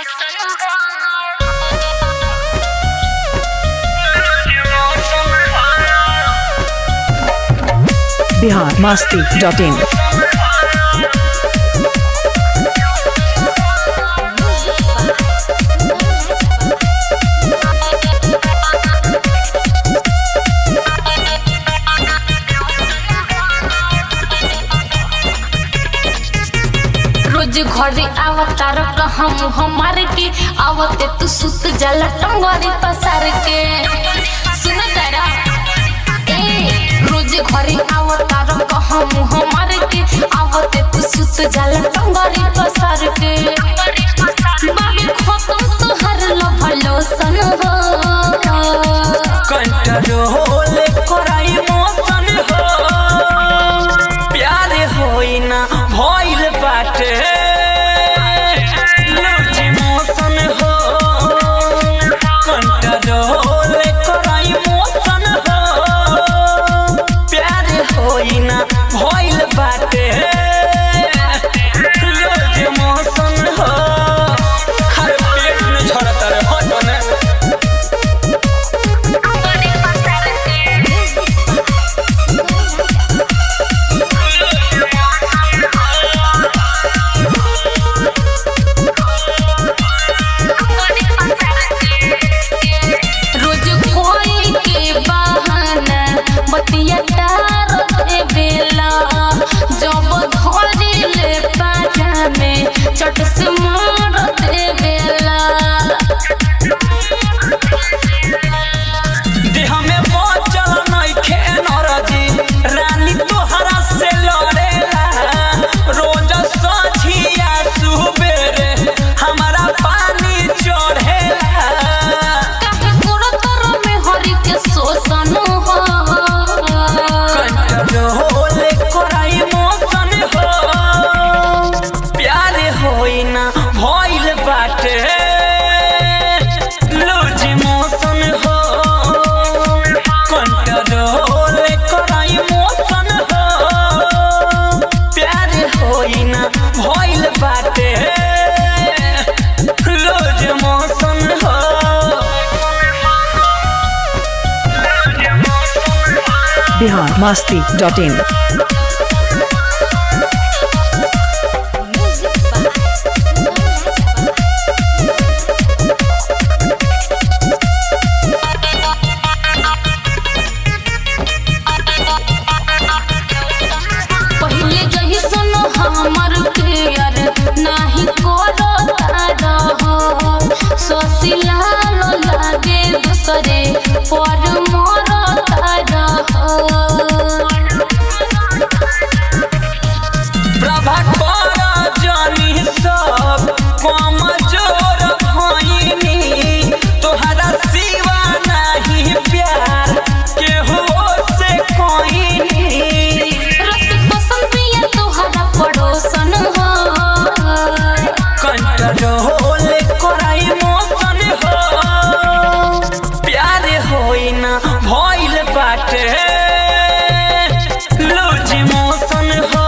Bihar Masti dot in रोज घरे आवतार हम हमार के आवते तू सुत जला टंगरी पसार के सुन तारा ए रोज घरे आवतार हम हमार के आवते तू सुत जला टंगरी पसार के बाबे खत्म तोहर लभलो सन हो कंट्रोल कराई मोशन हो प्यार होई ना भइल बाटे लूज मोशन हो कंट्रोल कराई मोशन हो प्यार होई ना भइल बाटे लूज मोशन हो हर पेट में झड़ता रे हटने रोज कोई के बहाना बतिया टार दे बेला जब धरे ले पाजा में चट से मार दे बेला देह में बचल नइखे नरजी रानी तोहरा से लड़ेला रोज सझिया सुबेरे हमारा पानी चढ़ेला काहे गोरो तोरो में हरि के शोषण हो कंट्रोल कराई मोशन हो प्यार होई ना भइल बाटे लूज मोशन हो कंट्रोल कराई मोशन हो प्यार होई ना भइल बाटे लूज मोशन हो बिहार मस्ती डॉट इन पहिले जही सुनो हमर प्यार नाही करो तारा हो सोसिला लो लागे दूसरे पर मोर तारा हो प्रभाकर जानी सब कमजोर भइनी तोहरा सिवा नहीं प्यार केहू से कोइनी रस पसंद पिया तोहरा पड़ोसन हो कंट्रोल कराई मोशन हो प्यार होई ना भइल बाटे लूज मोशन हो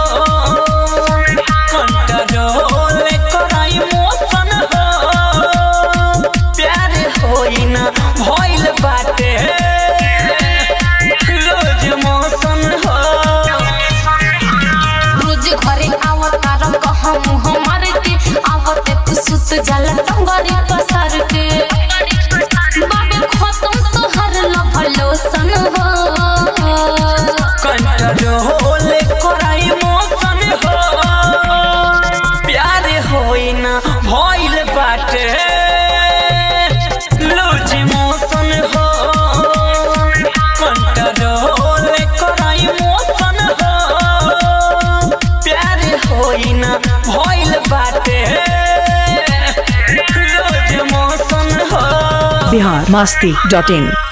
कंट्रोल कराई मोशन हो प्यार होई ना भइल बाटे लूज मोशन हो रोज घरे आवतार कहम हमार के आवते तू सुत जाला टंगरी पसार के बाबे खत्म तोहर लभलो सन हो कंट्रोल कराई मोशन हो प्यार होई ना भइल बाटे लूज मोशन हो कंट्रोल कराई मोशन हो प्यार होई ना भइल बाटे लूज मोशन हो बिहार मस्ती डॉट इन